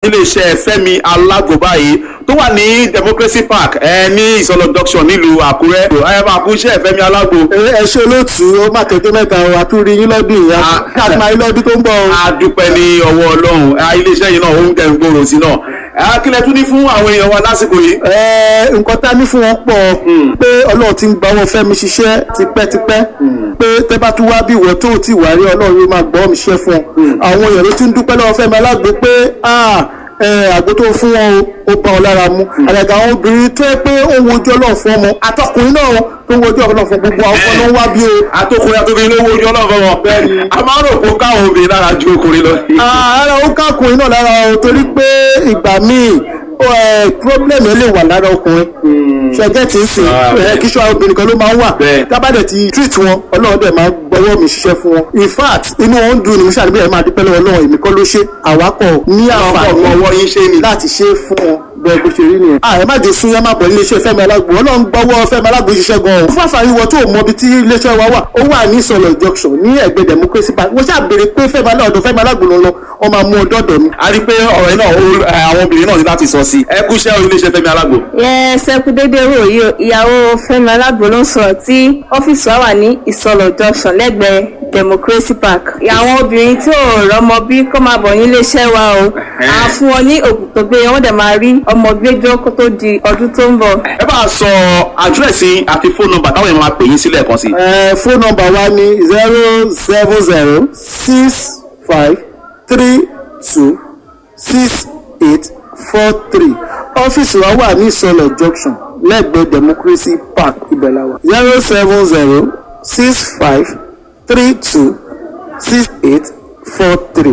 iléeṣẹ́ fẹ́mi alágbo báyìí tó wà ní democracy park ẹ ní ìsọlọ junction nílùú àkúrẹ́ ẹ máa kú iṣẹ́ fẹ́mi alágbo. ẹ ṣe olóòtú ó má kéde mẹ́ta o àtúrí yín lọ́dún yìí àti máa yín lọ́dún tó ń bọ̀ o. a dúpẹ́ ní ọwọ́ ọlọ́run iléeṣẹ́ yìí náà ó ń tẹ̀ ń gbòòrò sí náà kílẹ̀ tún ní fún àwọn èèyàn wa lásìkò yìí. ẹ nǹkan tá a ní fún wọn pọ̀ pé ọlọ́run ti ń gba wọn fẹ́mi ṣiṣẹ́ tipẹ́tipẹ́ pé tẹ́ bá tún wá bí ìwọ tó ti wà rí ọlọ́run yóò máa gbọ́ mi ṣiṣẹ́ fún ọ àwọn èèyàn ló ti ń dúpẹ́ lọ́wọ́ fẹ́mi alágbo pé àgbo tó fún wọn ó bá ọ lára mu àgàgà àwọn obìnrin tó yẹ pé ó ń wojú ọlọ́run fún ọmọ àtọkùnrin náà tó ń wojú ọlọ́run fún gbogbo àwọn ọmọ ló ń wá bí o. àtọkùnrin àtọkùnrin ló ń wojú ọlọ́run fún wọn. bẹ́ẹ̀ni a máa ń rò pé káwọn obìnrin lára ju ọkùnrin lọ. ara ó kákùnrin náà lára o torí pé ìgbà míì problem yẹn lè wà lára ọkùnrin ṣẹgẹ tí ń sìn kí ṣọ́ obìnrin kan ló máa ń wà tábàdẹ̀ ti treat wọn ọlọ́run dẹ̀ máa gbọ́wọ́ mi ṣiṣẹ́ fún wọn in fact inú wọn ń dùn ní mo ṣàdébí ẹ̀ máa dúpẹ́ lọ́wọ́ ọlọ́run èmi kọ́ ló ṣe àwákọ̀ ní àǹfààní láti ṣe fún wọn bẹ́ẹ̀ bó ṣe rí nìyẹn. ààrẹ má jẹ sun yẹn má bọ̀ iléeṣẹ́ fẹ́mi alágbo ọlọ́run gbọ́wọ́ fẹ́mi alágbo ṣiṣẹ́ gan-an. fún àǹfààní wọ tó mọ ibi tí iléeṣẹ́ wa wà ó wà ní ìsọ̀lọ̀ junction ní ẹ̀gbẹ́ democracy park wọ́n ṣàbẹ̀rẹ̀ pé fẹ́mi alágbo fẹ́mi alágbo ló ń lọ wọ́n máa mú ọ dọ́dọ̀ mi. a rí i pé ọ̀rọ̀ yìí náà àwọn obìnrin náà ní láti sọ sí ẹ kú iṣẹ́ iléeṣẹ́ fẹ́mi alágbo. yẹ sẹkú dédé wò yìí ìyàwó fẹ́mi alágbo ló ń sọ̀rọ̀ tí ọ́fíìsì wa wà ní ìsọ̀lọ̀ junction lẹ́gbẹ̀ẹ́ democracy park. àwọn obìnrin tí ò rọmọ bí kọ́ máa bọ̀ nílé iṣẹ́ wa o à fún wọn ní òògùn tó gbé wọ́n dẹ̀ máa rí ọmọ gbẹ́jọ́ kó tó di ọdún tó ń bọ̀. ẹ bá a sọ àdírẹ́sì àti fóònù nọ́mbà táwọn èèyàn máa pè yín sílẹ̀ kan sí. fóònù nọ́mbà wa ní zero seven zero six five three two six eight four three ọ́fíìsì wa wà ní ìsọlọ̀ junction lẹ́gbẹ̀ẹ́ democracy park ibẹ̀láwa zero seven zero six five three two six eight four three.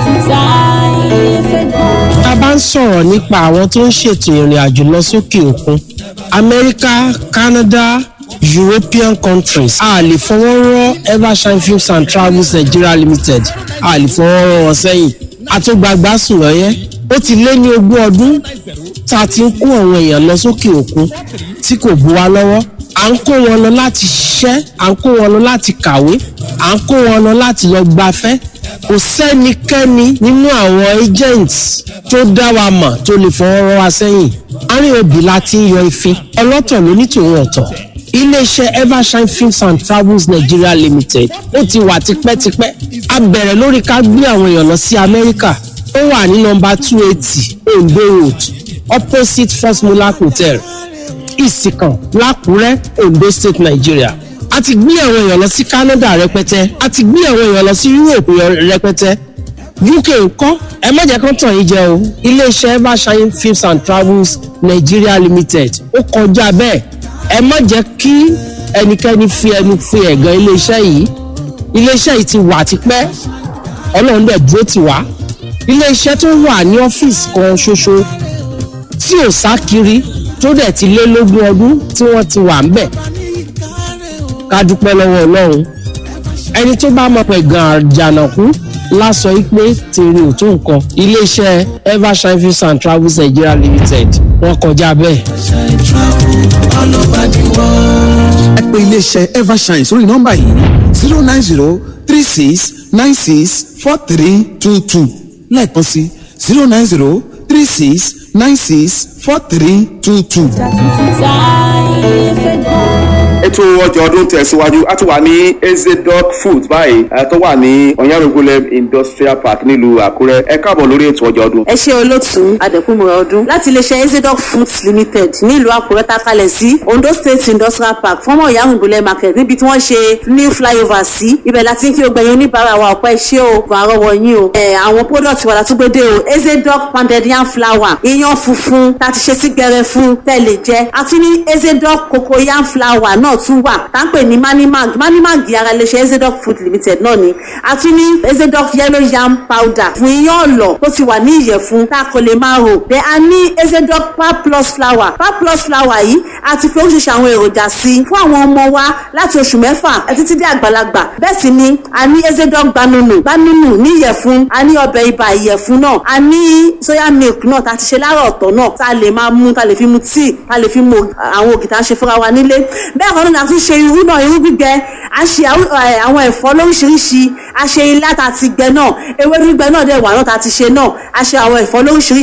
a bá ń sọ̀rọ̀ nípa àwọn tó ń ṣètò ìrìn àjò lọ sókè òkun amẹ́ríkà canada european countries a lè fọwọ́ rọ́ evershine films and travels nigeria limited a lè fọwọ́ rọ́ wọn sẹ́yìn àtúgbàgbà sùn lọ́yẹ́ ó ti lé ní ogún ọdún tá a ti ń kó àwọn èèyàn lọ sókè òkun tí kò bu wa lọ́wọ́ à ń kó wọn lọ láti ṣiṣẹ́ à ń kó wọn lọ láti kàwé à ń kó wọn lọ láti lọ gbafẹ́ kò sẹ́nikẹ́ni nínú àwọn agents tó dá wa mọ̀ tó lè fọwọ́ rọ́ wa sẹ́yìn àárín òbí la ti ń yọ ìfín ọlọ́tọ̀ ló ní tòun ọ̀tọ̀ iléeṣẹ́ evershine films and travels nigeria limited ó ti wà tipẹ́tipẹ́ a bẹ̀rẹ̀ lórí ká gbé àwọn èèyàn lọ sí amẹ́ríkà ó wà ní nọmba two eighty ondo road opposite first mulak hotel ìsìkàn lákùrẹ́ ondo state nigeria a ti gbé àwọn èèyàn lọ sí canada rẹpẹtẹ a ti gbé àwọn èèyàn lọ sí europe rẹpẹtẹ uk ńkọ́ ẹ má jẹ́ kán tàn yín jẹ o iléeṣẹ́ evershine films and travels nigeria limited ó kọjá bẹ́ẹ̀ ẹ má jẹ́ kí ẹnikẹ́ni fi ẹnu fi ẹ̀gàn iléeṣẹ́ yìí iléeṣẹ́ yìí ti wà tipẹ́ ọlọ́run dẹ̀ dúró tì wá iléeṣẹ́ tó wà ní ọ́fíìsì kan ṣoṣo tí ò sá kiri tó dẹ̀ ti lé lógún ọdún tí wọ́n ti wà ń bẹ̀ ká dúpẹ́ lọ́wọ́ ọlọ́run ẹni tó bá mọ̀ pé gan àjànàkú lásọ pé tèrè ò tó nǹkan iléeṣẹ́ evershine films and travels nigeria limited wọ́n kọjá bẹ́ẹ̀. ẹ pè iléeṣẹ́ evershine sórí nọ́mbà yìí zero nine zero three six nine six four three two two lẹ́ẹ̀kan sí zero nine zero three six nine six four three two two. ètò ọjà ọdún tẹ̀síwájú a ti wà ní ezedoc food báyìí tó wà ní ọ̀yárògúnlẹ̀ industrial park nílùú àkúrẹ́ ẹ káàbọ̀ lórí ètò ọjà ọdún. ẹ ṣe olóòtú adẹkùnmọ̀ ọdún láti iléeṣẹ́ ezedoc foods limited nílùú àkúrẹ́ tá a kalẹ̀ sí ondo state industrial park fọ́mọ̀ ọ̀yárògúnlẹ̀ market níbi tí wọ́n ṣe new flyover sí ibẹ̀ láti kí o gbẹ̀yìn oníbàárà wa ọ̀pẹ́ ṣé o kò àrọ́wọ́ yín o àwọn product wà látúgbédè o ezedoc pounded yam flour iyán funfun tá a ti ṣe sí gbẹrẹ fún tẹ́lẹ̀ jẹ́ àti ní ezedoc cocoa yam flour náà tún wà tá ń pè ní manimag manimag ara iléeṣẹ́ ezedoc food limited náà ni àti ní ezedoc yellow yam powder fún iyán ọ̀lọ̀ tó ti wà ní ìyẹ̀fun tá a kò lè máa rò bẹ́ẹ̀ a ní ezedoc pap plus flour pap plus flour yìí a ti fi oríṣiríṣi àwọn èròjà sí i fún àwọn ọmọ wa láti oṣù mẹ́fà títí dé àgbàlagbà bẹ́ẹ̀ sì ni a ní ezedoc gbanunu gbanunu ní ìyẹ̀fun a ní ọbẹ̀ ibà ìyẹ̀fun náà a ní soya milk náà tá a ti ṣe láàárọ̀ ọ̀tọ̀ náà tá a lè máa mú tá a lè fi mu tíì tá a lè fi mu àwọn ògì tá a ṣe fúnra wa nílé bẹ́ẹ̀ kan náà a tún ṣe irú náà irú gbígbẹ a ṣe àwọn ẹ̀fọ́ lóríṣiríṣi a ṣe ilá tá a ti gbẹ náà ewé gbígbẹ náà dẹ̀ wà náà tá a ti ṣe náà a ṣe àwọn ẹ̀fọ́ lóríṣiríṣi